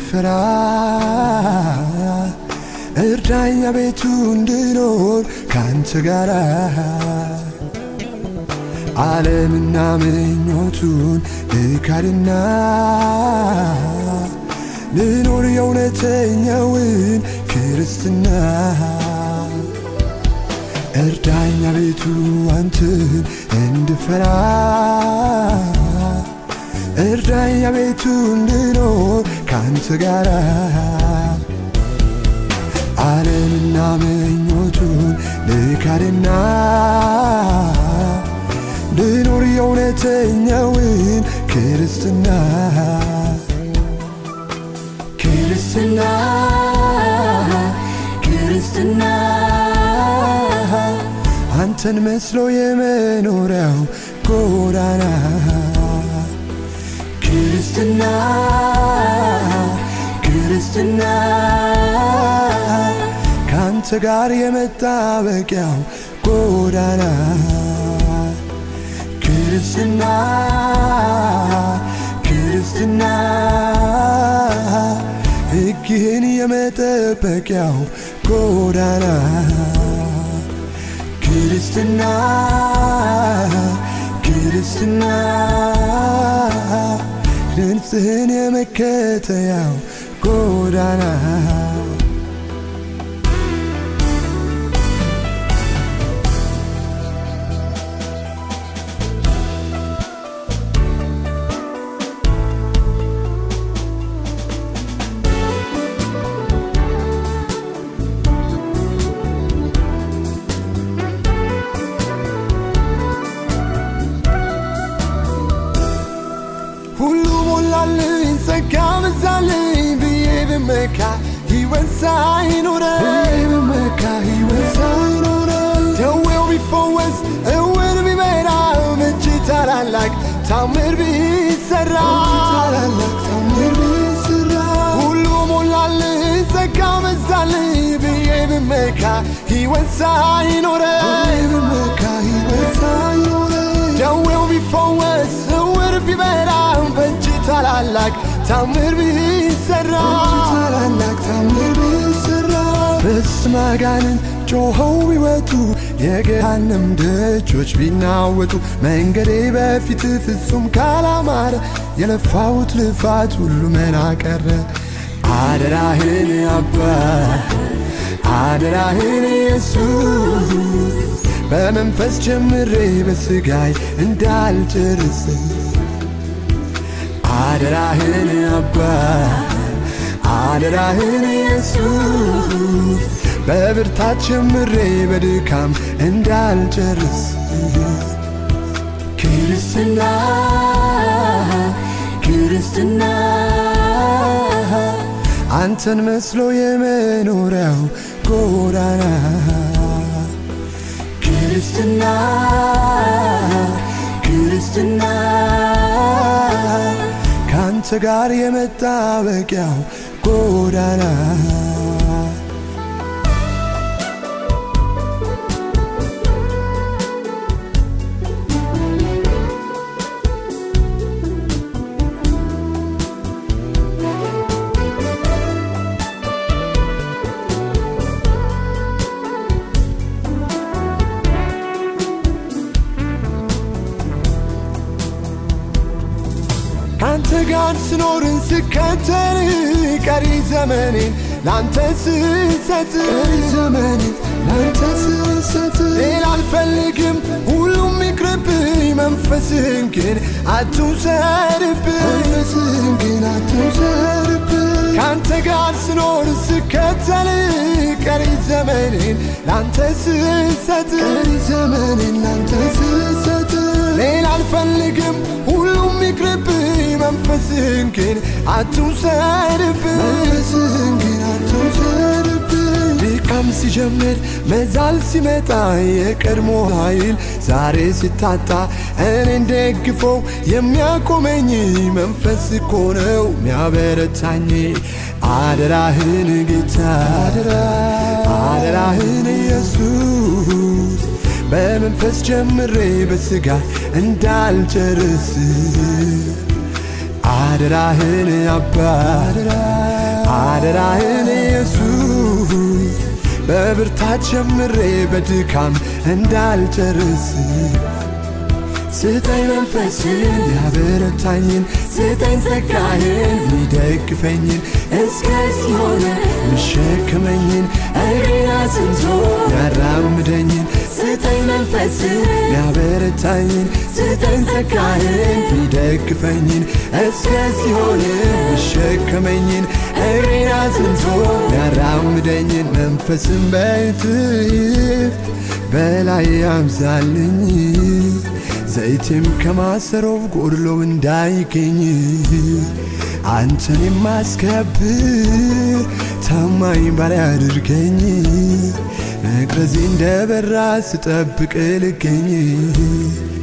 እንድፈራ እርዳኛ ቤቱ እንድኖር ካንተ ጋራ ዓለምና ምኞቱን ልካድና ልኖር የእውነተኛውን ክርስትና እርዳኛ ቤቱ አንተን እንድፈራ እርዳኛ ቤቱ እንድኖር ካንተ ጋራ ዓለምና ምኞቱን ልካድና ልኖር የእውነተኛውን ክርስትና ክርስትና ክርስትና አንተን መስሎ የመኖሪያው ጎዳና ክርስትና ክርስትና ከአንተ ጋር የመጣበቂያው ጎዳና ክርስትና ክርስትና ሕግህን የመጠበቂያው ጎዳና ክርስትና ክርስትና ድምፅህን የመከተያው ጎዳና ሁሉ ሞላልኝ ጸጋ በዛልኝ ብዬ ብመካ ሕይወት ሳይኖረኝ ብመካ ሕይወት ሳይኖረኝ ደዌው ቢፈወስ እውር ቢበራ እጅ ታላላቅ ታምር ቢሰራ ታላላቅ ታምር ቢሰራ ሁሉ ሞላልኝ ጸጋ በዛልኝ ብዬ ብመካ ሕይወት ሳይኖረኝ ብመካ ሕይወት ሳይኖረኝ ደዌው ቢፈወስ እውር ቢበራ በእጅ ታላላቅ ታምር ቢሰራ ታላላቅ ታምር ቢሰራ በስመ አጋንንት ጮኸው ቢወጡ የገሃነም ደጆች ቢናወጡ መንገዴ በፊት ፍጹም ካላማረ የለፋሁት ልፋት ሁሉ መና ቀረ አደራህን አባ አደራህን ኢየሱስ በመንፈስ ጀምሬ በስጋይ እንዳልጨርስ አደራህን አባ አደራህን ኢየሱስ በብርታት ጀምሬ በድካም እንዳልጨርስ ክርስትና ክርስትና አንተን መስሎ የመኖሪያው ጎዳና ክርስትና ክርስትና ከአንተ ጋር የመጣበቂያው ጎዳና ከአንተ ጋር ስኖርን ስከተል ቀሪ ዘመኔን ላንተ ስሰጥ ዘመኔን ላንተ ስሰጥ ሌላ አልፈልግም ሁሉም ይቅርብኝ መንፈስህን ግን አትውሰድብኝ መንፈስህን ግን አትውሰድብኝ ከአንተ ጋር ስኖር ስከተል ቀሪ ዘመኔን ላንተ ስሰጥ ቀሪ ዘመኔን ላንተ ስሰጥ ሌላ አልፈልግም ሁሉም ይቅርብኝ መንፈስህን ግን አትውሰድብኝ መንፈስህን ግን አትውሰድብኝ ድካም ሲጀምር መዛል ሲመጣ የቀድሞ ኃይል ዛሬ ሲታጣ እኔን ደግፎ የሚያቆመኝ መንፈስ እኮ ነው የሚያበረታኝ አደራህን ጌታ አደራህን ኢየሱስ በመንፈስ ጀምሬ በስጋ እንዳልጨርስ አደራህን አባ አደራህን ኢየሱስ በብርታት ጀምሬ በድካም እንዳልጨርስ ስጠኝ መንፈስን ያበረታኝን ስጠኝ ጸጋህን ሚደግፈኝን እስከዚህ ሆነ ምሸክመኝን እግሬን አጽንቶ ያራምደኝን ስጠኝ መንፈስን ያበረታኝን ስጠኝ ጸጋህን ሚደግፈኝን እስከዚህ ሆነ ምሸክመኝን እግሬን አጽንቶ ያራምደኝን መንፈስን በትይፍ በላይ ያምዛልኝ ዘይቴም ከማሰሮው ጎድሎ እንዳይገኝ አንተን የማስከብር ታማኝ ባሪያ አድርገኝ መቅረዜ እንደ በራ ስጠብቅ ልገኝ